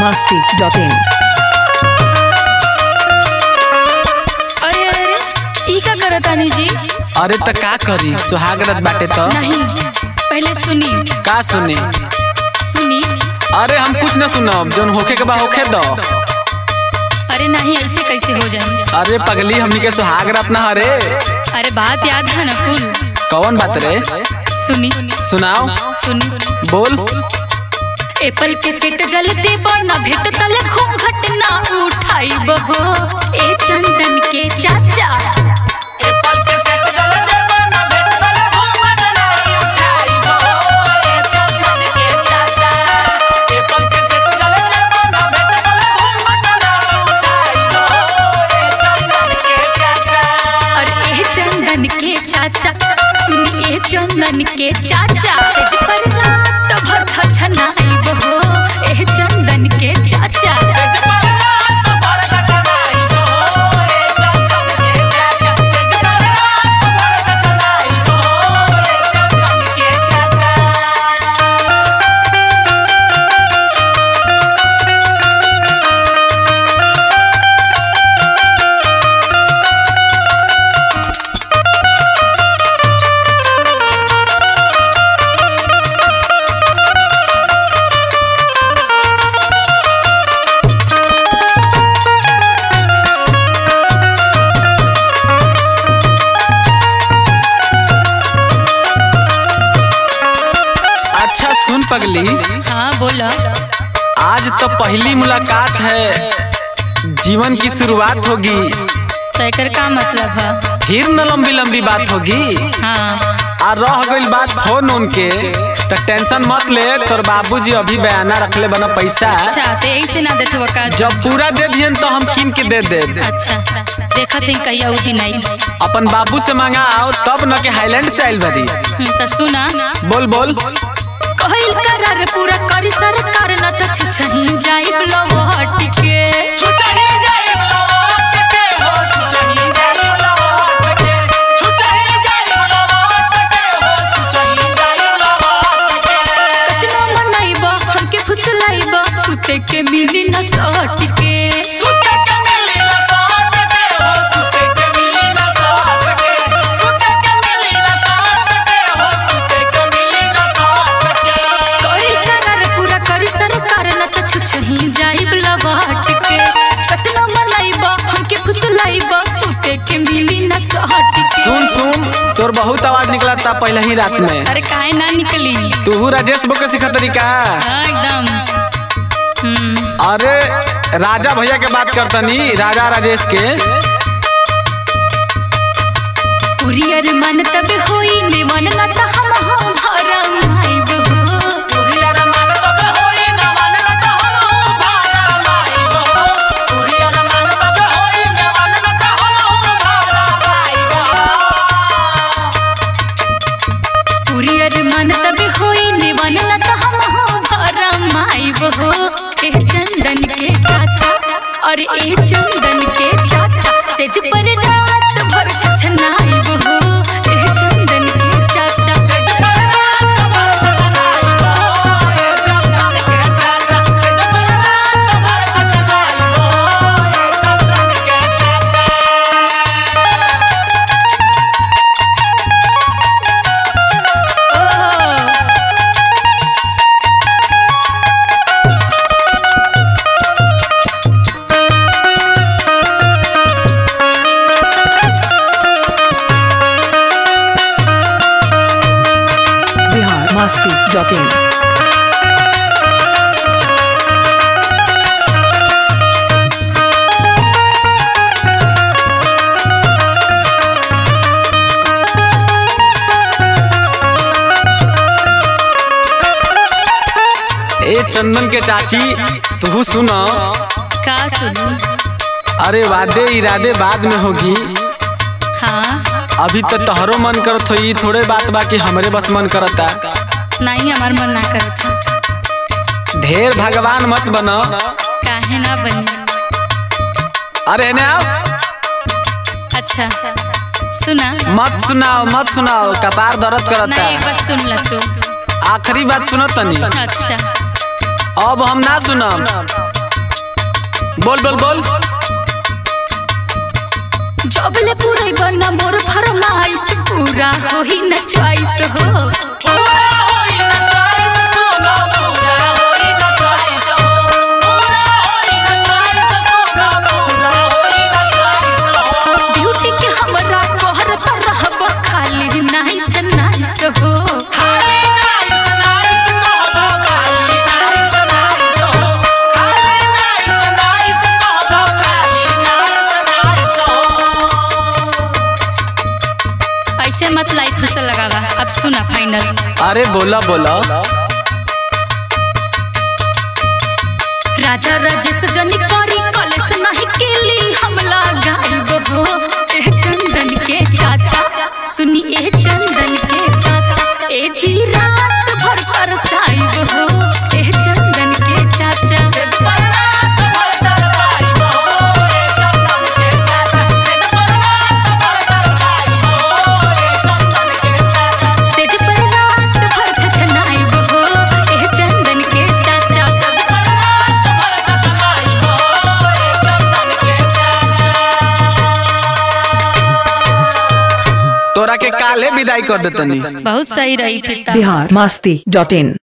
masti.in. अरे अरे अरे ई का करतानी जी अरे त का करी सुहागरत बाटे त नहीं पहले सुनी का सुने सुनी अरे हम कुछ न सुनब जौन होखे के बा होखे दो अरे नहीं ऐसे कैसे हो जाए अरे पगली हमनी के सुहागरत ना हरे अरे बात याद है ना कुल कौन बात रे सुनी सुनाओ सुनी बोल एप्पल के सेट जलते बना भेट तले घूंघट ना उठाई बहो ए चंदन के चाचा अरे ए चंदन के चाचा सुनी ए चंदन के चाचा सेज पर रात भर छछनाई बहो ए चंदन के चाचा अच्छा सुन पगली हाँ बोला आज तो पहली मुलाकात है जीवन की शुरुआत होगी तैकर का मतलब है फिर न लंबी लंबी बात होगी हाँ आ रह गइल बात फोन उन के तो टेंशन मत ले तोर बाबूजी अभी बयाना रखले बना पैसा अच्छा तो यही से ना देते का जब पूरा दे दियन तो हम किन के दे दे अच्छा देखा थी कहिया उ दिन आई अपन बाबू से मांगा आओ तब न के हाईलैंड से आइल बदी हम्म, तो सुना बोल बोल कहल करार पूरा करी सरकार न तो छछही जाइब लवट के कतना मनाइब हमके फुसलाइब सुते के मिली न सट के कहल करार पूरा करी सरकार न तो छछही जाइब लवट के कतना मनाइब हमके फुसलाइब सुते के मिली न सट के सुन सुन तोर बहुत आवाज निकला था पहले ही रात में अरे काहे ना निकली तू राजेश बो के सिखा तरीका हाँ एकदम हम्म अरे राजा भैया के बात करतनी राजा राजेश के कुरियर मन तब होई निमन न त हम हो भरम आइब हो कुरियर मन तब होई निमन न त हम हो भरम आइब हो ए चंदन के चाचा अरे ए चंदन के चाचा सेज पर रात भर छछनाइब हो ए चंदन के चाचा ओ Bihar masti.in. ए चंदन के चाची तू सुन का सुनू अरे वादे इरादे बाद में होगी हाँ अभी तो तोहरो मन करत होई थोड़े बात बाकी हमरे बस मन करता नहीं हमार मन ना करता ढेर भगवान मत बनो काहे ना बनी अरे ने आओ अच्छा सुना मत सुनाओ मत सुनाओ कपार दर्द नहीं एक करता बार सुन ल तू आखिरी बात सुनो तनी अच्छा अब हम ना सुनम बोल बोल बोल जबले पूरे बना मोर फरमाइश पूरा होई न चॉइस हो ब्यूटी के हमरा कोहर पर रहब खाली नाइस नाइस हो ऐसे मत लाई फसल लगावा अब सुना फाइनल अरे बोला बोला राजा राजेश जनी करी कलेस नहीं केली हमला गायब हो ए चंदन के चाचा सुनी ए चंदन के चाचा ए जी रात भर कर साइब हो ए चंदन के चाचा सेज पर रात भर छछनाइब हो ए चंदन के चाचा तोरा के काले विदाई कर देतनी बहुत सही रही फिर बिहार मस्ती डॉट इन